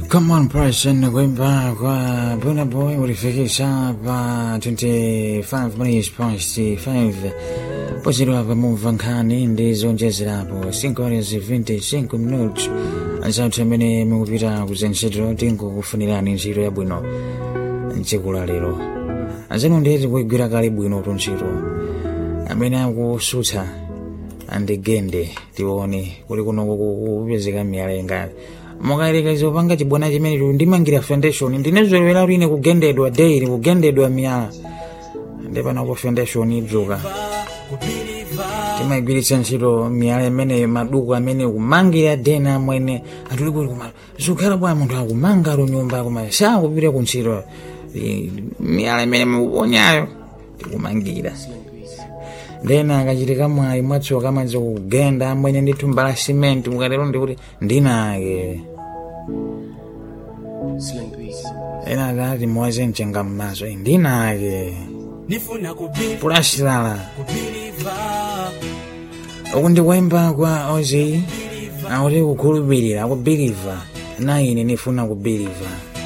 Come on person kuimba kwa Burna Boy ulifikisha pa 25 minutes past 5 pochedwa pamumva nkhani ndi zonjezerapo 5 horas 25 minutos anzathu amene mukupita kuzentchito tinkukufunirani ntchito yabwino mchikula lero anzanu ndiyeti kuigwira kale bwino tu ntchito amene akusutsa andigende tione kuli kunoko kupezeka miyalenga mukayelekeza upanga chibwana chimene tu ndimangira foundation ndinezolowera lino kugendedwa daily kugendedwa miyala ndipano ku foundation idzuka timayigwiritsa ntchito miyala imene maduku amene kumangira dena amwene atuli kuti kuma zikhala bwa munthu akumanga lunyumba kuma sakupita ku ntchito Eh, miyala imene mukuponyayo tikumangira ndena akachitika mwayi mwatsoka amadzi kugenda amwene ndi thumba la simenti mukatero ndikuti ndinake Slang beats. ena akati muwaze mchenga mmaso "Eh, ndinake Nifuna kubili pulasilala kubiliva uku ndikuimba kwa ozi akuti kukhulupirira kubiliva na ine nifuna kubiliva